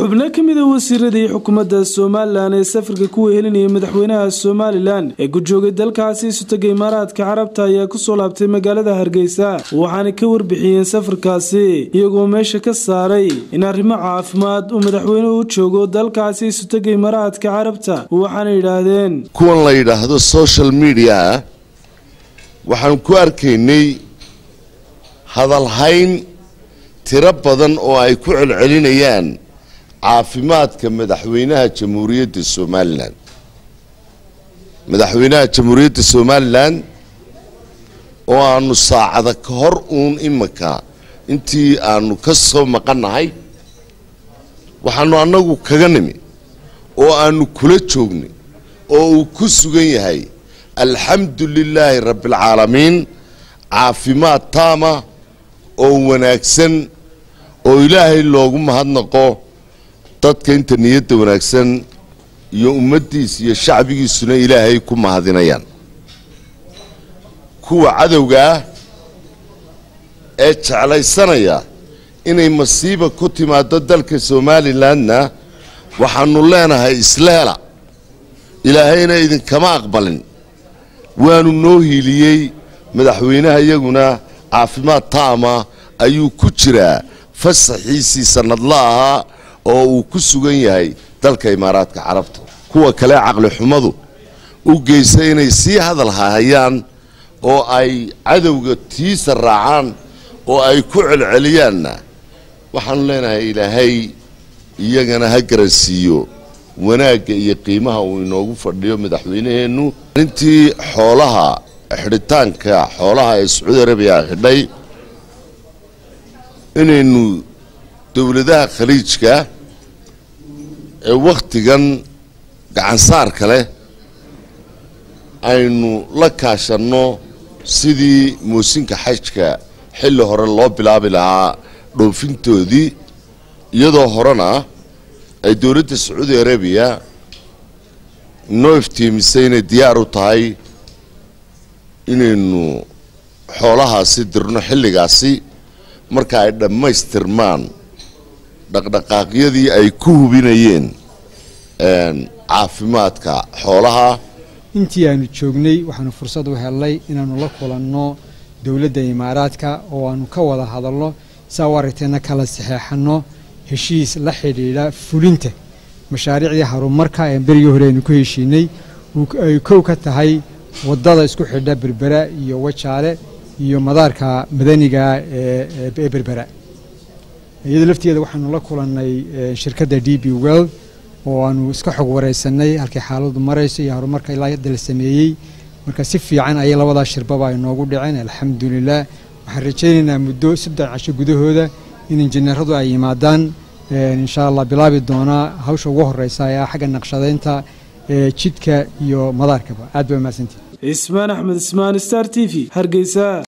xubno ka mid a wasiiradii xukuumadda somalilan ee safarka ku wehelinayay madaxweynaha somalilan ee ku joogay dalkaasi isutaga imaaraadka carabta ayaa kusoo laabtay magaalada hargeysa waxaana ka warbixiyeen safarkaasi iyagoo meesha ka saaray in arrimo caafimaad uu madaxweynuhu u joogo dalkaasi isutaga imaaraadka carabta waxaana yidhaahdeen kuwan la yidhaahdo social media waxaan ku arkaynay hadalhayn tiro badan oo ay ku celcelinayaan caafimaadka madaxweynaha jamhuuriyadda somalilan madaxweynaha jamhuuriyadda somalilan oo aanu saacada ka hor uun imika intii aanu ka soo maqannahay waxaanu annagu kaga nimi oo aanu kula joognay oo uu ku sugan yahay alxamdu lilaahi rabbialcaalamiin caafimaad taama oo wanaagsan oo ilaahay loogu mahadnaqo dadka inta niyadda wanaagsan iyo ummaddiisa iyo shacbigiisuna ilaahay ku mahadinayaan kuwa cadowga ah ee jeclaysanaya inay masiiba ku timaado dalka somalilandna waxaanu leenahay isleela ilaahayna idinkama aqbalin waanu noo hiiliyey madaxweynaha iyaguna caafimaad taama ayuu ku jiraa fasaxiisii sanadla ahaa oo uu ku sugan yahay dalka imaaraadka carabta kuwa kale caqli xumadu u geysa inay sii hadal hayaan oo ay cadowga tiisa raacaan oo ay ku celceliyaanna waxaanu leenahay ilaahay iyagana ha garansiiyo wanaagga iyo qiimaha uu inoogu fadhiyo madaxweynaheennu intii xoolaha xidhitaanka xoolaha ee sacuudi arabiya xidhay inaynu dowladaha khaliijka ee wakhtigan gacansaarka leh aynu la kaashanno sidii moosinka xajka xilli hore loo bilaabi lahaa dhoofintoodii iyadoo horena ay dowladda sacuudi arabiya noo iftiimisay inay diyaar u tahay inaynu xoolahaasi dirno xilligaasi marka ay dhammaystirmaan dhaqdhaqaaqyadii ay ku hubinayeen caafimaadka xoolaha intii aanu joognay waxaanu fursad u helnay inaannu la kulanno dowladda imaaraadka oo aanu ka wada hadalno saa u aragteenna kala saxeexanno heshiis la xidhiidha fulinta mashaariicdii horumarka ee berigii hore aynu ku heshiinay ay kow ka tahay waddada isku xidha berbera iyo wajaale iyo madaarka madaniga ee berbera iyadoo lafteeda waxaanu la kulannay shirkadda d b well oo aanu iska xog wareysanay halkay xaaladu marayso iyo horumarka ilaa hadda la sameeyey marka si fiican ayay labadaa shirbaba ay noogu dhaceen alxamdulilah waxaan rajaynaynaa muddo saddex casho gudahooda in injineeradu ay yimaadaan insha allah bilaabi doonaa hawsha ugu horeysa ee ah xagga naqshadaynta jidka iyo madaarkaba aad ba mahadsantihi ismaan axmed ismaan star t v hargeysa